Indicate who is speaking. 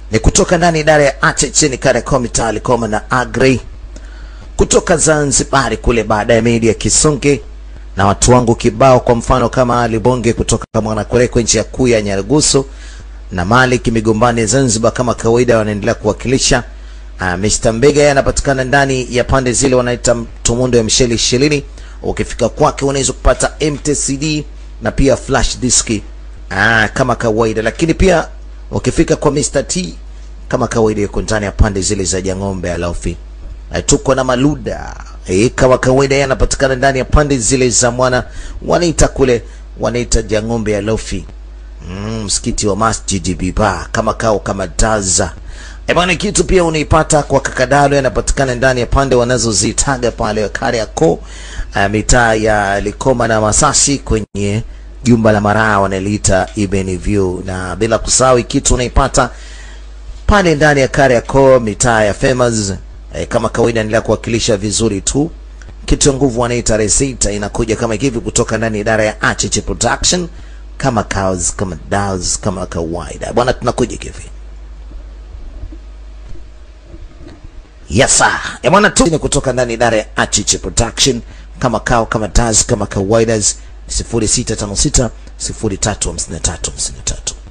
Speaker 1: ni kutoka ndani idara ya Acheche ni Kariakoo mitaa Likoma na Agri kutoka Zanzibari kule baadaye media Kisonge na watu wangu kibao, kwa mfano kama Ali Bonge kutoka Mwanakwerekwe nchi ya kuu ya Nyarugusu na Malik Migombani Zanzibar, kama kawaida wanaendelea kuwakilisha. Uh, Mr. Mbega yeye anapatikana ndani ya pande zile wanaita Tumundo ya Msheli ishirini. Ukifika kwake unaweza kupata MTCD na pia flash disk ah, kama kawaida, lakini pia ukifika kwa Mr. T kama kawaida yuko ndani ya pande zile za Jang'ombe Alofi. Uh, tuko na Maluda eh, kama kawaida yeye anapatikana ndani ya pande zile za mwana wanaita kule wanaita Jang'ombe Alofi. Mm, msikiti wa Masjid Biba kama kao kama daza E bwana, kitu pia unaipata kwa Kakadalo, yanapatikana ndani ya pande wanazozitaga pale Kariakoo, uh, mitaa ya Likoma na Masasi kwenye jumba la Maraa wanaliita Ibn View, na bila kusahau kitu unaipata pale ndani ya Kariakoo, mitaa ya Famous. Eh, kama kawaida endelea kuwakilisha vizuri tu. Kitu ya nguvu wanaita Resita inakuja kama hivi kutoka ndani ya idara ya Acheche Production, kama cows kama daws kama kawaida bwana, tunakuja hivi Yes sir. Ya bwana tu ni kutoka ndani idara ya Achiche Production kama kao kama daz kama kawaida 0656 0353 53.